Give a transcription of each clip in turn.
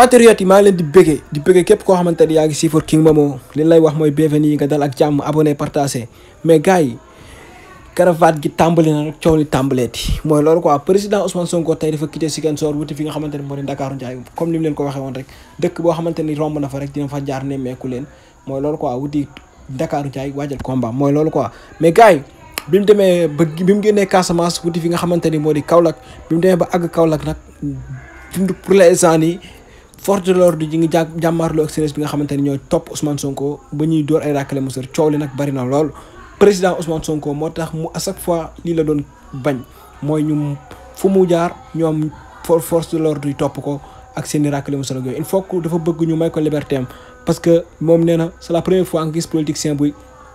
patriotes yi maa ngi leen di bëggee di bëggee képp koo xamante ni yaa ngi siifar King Momo li lay wax mooy bienvenue nga dal ak jàmm abonné partagé mais gars yi caravane gi tàmbali na rek coow li tàmbaleeti mooy loolu quoi président Ousmane Sonko tey dafa quitté Ziguinchor wuti fi nga xamante ni moo di Ndakaaru Njaay comme ni mu leen ko waxee woon rek dëkk boo xamante ni romb na fa rek dina fa jaar nemmeeku leen mooy loolu quoi wuti Ndakaaru Njaay waajal combat mooy loolu quoi mais gars yi bi mu demee ba bi mu génnee Casamance wuti fi nga xamante ni moo di Kaolack bi mu demee ba àgg Kaolack nag pour l'instant nii force de l'ordre ji ngi jà jàmmaarloo ak sénégalais bi nga xamante ni ñooy topp Ousmane Sonko ba ñuy door ay rakkale mosër coow li nag bari na lool. président Ousmane Sonko moo tax mu à chaque fois lii la doon bañ mooy ñu fu mu jaar ñoom force de l'ordre yi topp ko ak seen i rakkale mosër ak yooyu il faut que dafa bëgg ñu may ko liberté am parce que moom nee na c'est la première fois nga gis politicien buy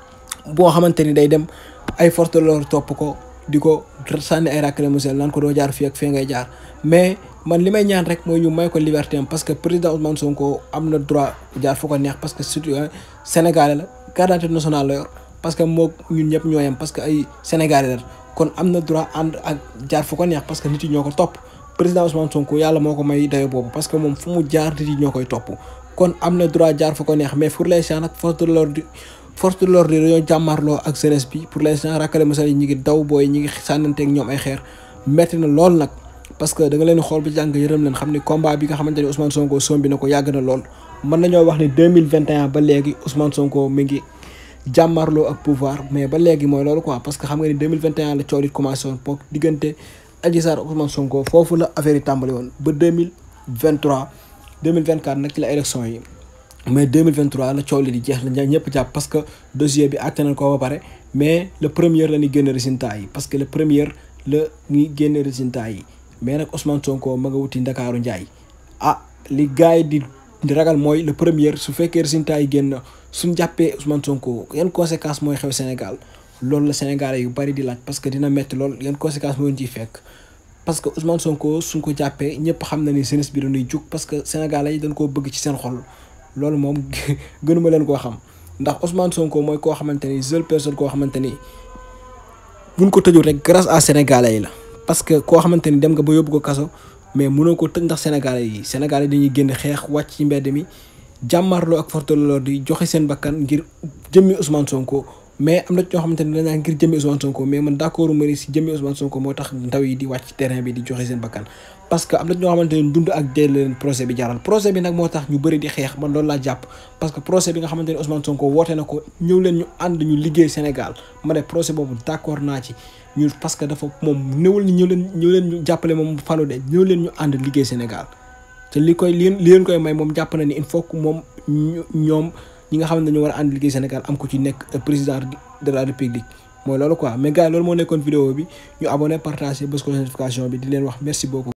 boo xamante ni day dem ay force de l'ordre topp ko di ko sànni ay rakkale mosër naan ko doo jaar fii ak fee ngay jaar mais. man li may ñaan rek mooy ñu may ko liberté am parce que président Ousmane Sonko am na droit jaar fu ko neex parce que surtout sénégalais la carte d'identité nationale la yor parce que moo ñun ñëpp ñoo yem parce que ay sénégalais la kon am na droit ànd ak jaar fu ko neex parce que nit yi ñoo ko topp président Ousmane Sonko yàlla moo ko may dayo boobu parce que moom fu mu jaar nit yi ñoo koy topp kon am na droit jaar fu ko neex mais pour l'instant nag force de l'ordre force de l'ordre dañoo jàmmarloo ak jeunesse bi pour l'instant rakkale mosal yi ñi ngi daw booy ñi ngi sànnanteeg ñoom ay xeer metti na lool nag parce que da nga leen xool ba jàng yërëm leen xam ni combat bi nga xamante ni Ousmane Sonko sombi na ko yàgg na lool mën nañoo wax ni deux mille vingt et un ba léegi Ousmane Sonko mi ngi jàmmarloo ak pouvoir mais ba léegi mooy loolu quoi parce que xam nga ni deux mille vingt et un la coow li commencé woon pour diggante Adji Sarr Ousmane Sonko foofu la affaire yi tàmbali woon ba deux mille vingt trois deux mille vingt quatre nag ci la élection yi mais deux mille vingt trois la coow li di jeex la ñëpp jàpp parce que dossier bi àtte nañ ko ba pare mais le premier la ñuy génne résultat yi parce que le premier la ñuy génne résultat yi. mais nag Ousmane Sonko ma nga wuti Ndakaaru Njaay ah li gars yi di di ragal mooy le premier su fekkee résultat yi génn suñ jàppee Ousmane Sonko yan conséquence mooy xew Sénégal loolu la Sénégalais yu bari di laaj parce que dina metti lool yan conséquence moo ciy fekk. parce que Ousmane Sonko suñ ko jàppee ñëpp xam na ni jeunesse bi dañuy jug parce que Sénégalais yi dañ koo bëgg ci seen xol loolu moom gënuma leen koo xam ndax Ousmane Sonko mooy koo xamante ni seule personne koo xamante ni buñ ko tëjul rek grâce à Sénégalais yi la. parce que koo xamante ni dem nga ba yóbbu ko kaso mais mënoo ko tëj ndax sénégalais yi sénégalais dañuy génn xeex wàcc ci mbedd mi jàmmarloo ak force de l'ordre di joxe seen bakkan ngir jëmmi Ousmane Sonko mais am na ñoo xamante ni dañ ngir jëmmi Ousmane Sonko mais man d'accord ma ni si jëmmi Ousmane Sonko moo tax ndaw yi di wàcc terrain bi di joxe seen bakkan parce que am na ñoo xamante ni dund ak dee leen procès bi jaral procès bi nag moo tax ñu bëri di xeex man loolu laa jàpp parce que procès bi nga xamante ni Ousmane Sonko woote na ko ñëw leen ñu ànd ñu liggéey Sénégal ma ne procès boobu d'accord naa ci ñu parce que dafa moom néewul ni ñëw leen ñëw leen ñu jàppale moom falu de ñëw leen ñu ànd liggéey Sénégal te li koy li leen koy may moom jàpp na ni il faut que moom ñoom ñi nga xam ne dañoo war a ànd liggéey Sénégal am ko ci nekk président de la République mooy loolu quoi mais gars yi loolu moo nekkoon vidéo bi ñu abonné partagé bës ko notification bi di leen wax merci beaucoup